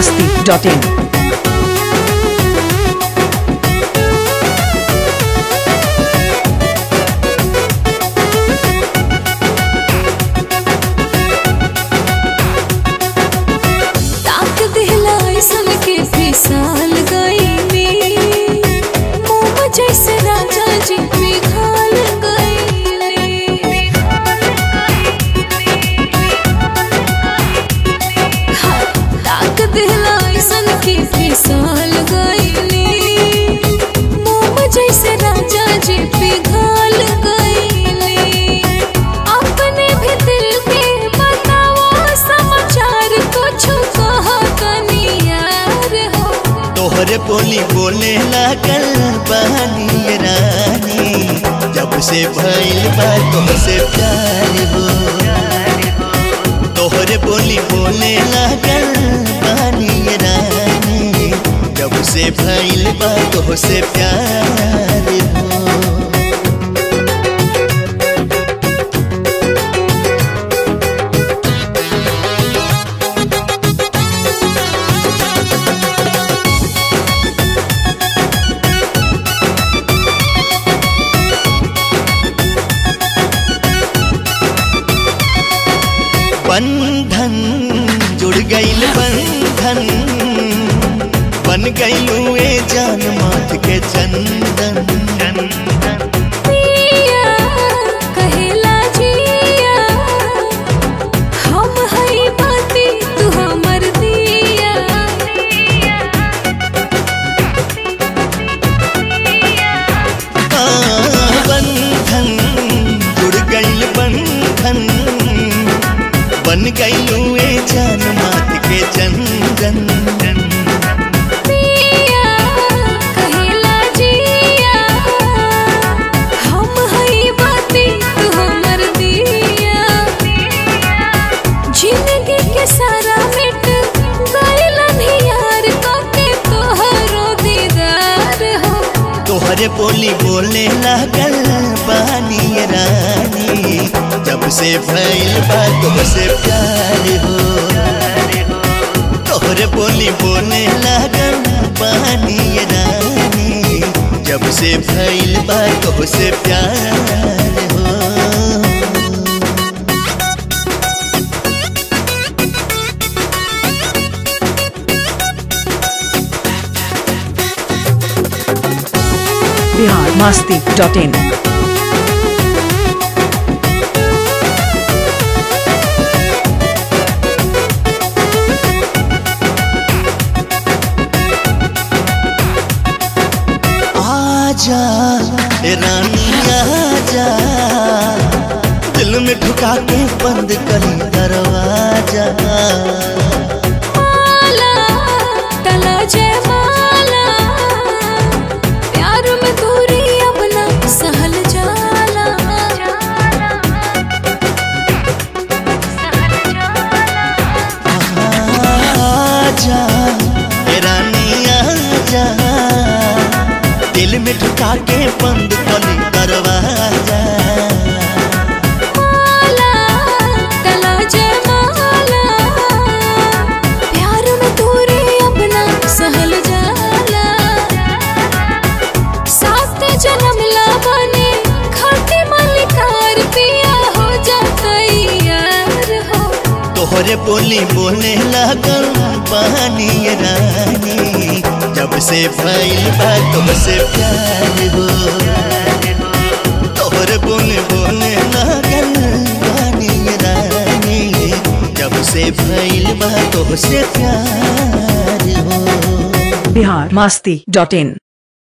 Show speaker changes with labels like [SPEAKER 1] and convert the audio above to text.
[SPEAKER 1] masti.in.
[SPEAKER 2] ताक दिला ऐसन के फिसल गईली मोम जैसे राजा जी पिघल गईली हाँ, ताक दिला ऐसन के फिसल गईली मोम जैसे राजा जी पिघल गईली अपने भी दिल के बताओ समाचार कुछ कहा कनियार हो
[SPEAKER 3] तोहरे बोली बोले लागल बहनी रानी जब से भइल बा तुमसे प्यार हो तोहरे बोली बोले लागल बहनी रानी जब से भइल बा तुमसे प्यार हो बंधन जुड़ गईल बंधन बन गईलू ए जान माथ के चंदन
[SPEAKER 2] पिया कहेला जिया हम हई बाती तू हमर दिया
[SPEAKER 3] आ, बंधन जुड़ गईल बंधन बन गईलू ए जान माथ के चंदन
[SPEAKER 2] पिया कहेला जिया हम हई बाती तू हमर दिया जिंदगी के सारा मिट गइल यार के तोहरो दीदार हो
[SPEAKER 3] तोहरे बोली बोले लागल बानी रानी जब से भइल बा तुमसे प्यार हो तोहरे बोली बोले लागल बानी रानी जब से भइल बा तुमसे प्यार हो
[SPEAKER 1] Bihar masti.in.
[SPEAKER 3] आजा ए रानी आजा दिल में ठुका के बंद करी दरवाजा
[SPEAKER 2] माला टला जय माला प्यार में दूरी अब ना सहल जाला
[SPEAKER 3] आजा ए रानी आजा दिल में ठुका के बंद करी दरवाजा
[SPEAKER 2] माला टला जय माला प्यार में दूरी अब ना सहल जाला साथ जन्म ला बने खाते मलिकार पिया हो जाता यार हो
[SPEAKER 3] तोहरे बोली बोले लागल पानी रानी जब से भइल बा तुमसे प्यार हो तोहरे बोले बोले लागल पानी रानी जब से भइल बा तुमसे प्यार हो
[SPEAKER 1] Bihar masti.in.